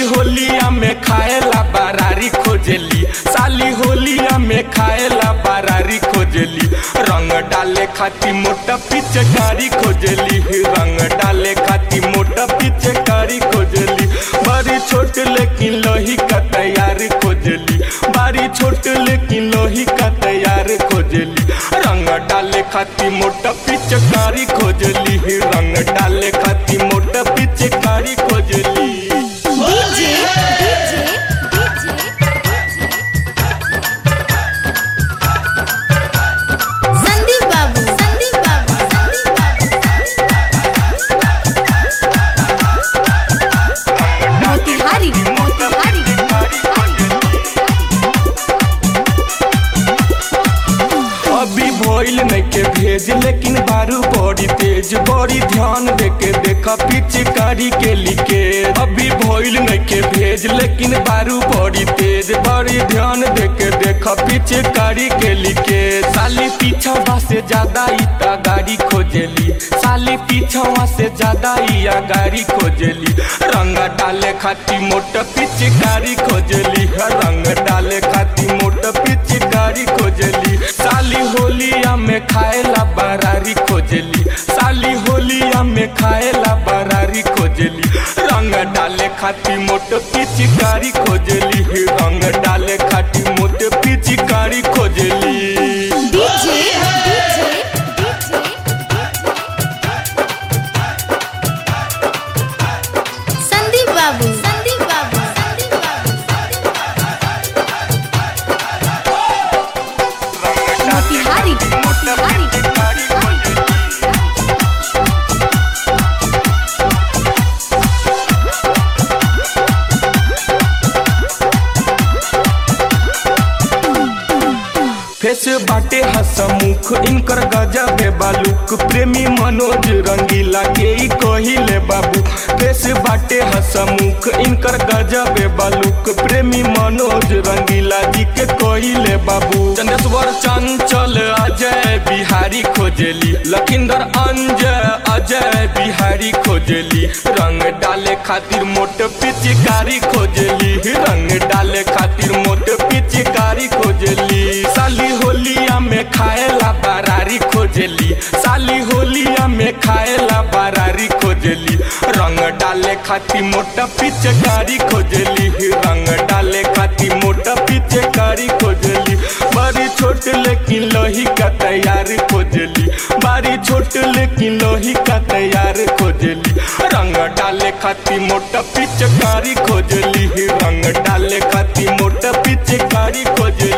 होलिया में खाएला बरारी खोजली साली होलिया में खाएला बरारी खोजली रंग डाले खाती मोटा पिचकारी खोजली रंग डाले खाती मोटा पिचकारी खोजली बड़ी छोट लेकिन लोही का तैयार खोजली बारी छोट लेकिन लोही का तैयार खोजली रंग डाले खाती मोटा पिचकारी खोजली रंग डाले खाती मोटा पिचकारी खोजली डीजे डीजे संदीप बाबू संदीप बाबू संदीप बाबू मोतिहारी मोतिहारी अभी भइल नइखे भेज लेकिन बारू बड़ी तेज बड़ी ध्यान देके देखा पिचकारी के लिखे अभी भइल नइखे भेज लेकिन बारू बड़ी तेज बड़ी ध्यान देके देखा पिचकारी के लिखे साली पीछवा से ज्यादा इता गाड़ी खोजली साली पीछवा से ज्यादा इया गाड़ी खोजली रंग डाले खाती मोट पिचकारी खोजली रंग डाले खाती मोट पिचकारी खोजली साली होलिया में खाएला बरारी खोजली साली होलिया में खाएला बरारी खोजली रंग डाले खाती मोट पिचकारी खोजली रंग डाले खाती मोट पिचकारी खोजली डीजे डीजे संदीप बाबू संदीप बाबू संदीप बाबू मोतिहारी मोतिहारी फेस बाटे हसमुख इनकर गजबे बालुक प्रेमी मनोज रंगीला के ई कहिले बाबू फेस बाटे हसमुख इनकर गजबे बालुक प्रेमी मनोज रंगीला जी के कहिले बाबू चंदेश्वर चंचल अजय बिहारी खोजली लखिंदर अंजय अजय बिहारी खोजली रंग डाले खातिर मोट पिचकारी खोजली रंग डाले खातिर मोट पिचकारी खोजली साली होलिया में खाएला बरारी खोजली साली होलिया में खाएला बरारी खोजली रंग डाले खाती मोटा पिचकारी खोजली रंग डाले खाती मोटा पिचकारी खोजली बड़ी छोट लेकिन लोही का तैयार खोजली बारी छोट लेकिन लोही का तैयार खोजली रंग डाले खाती मोटा पिचकारी खोजली रंग डाले खाती मोटा पिचकारी खोजली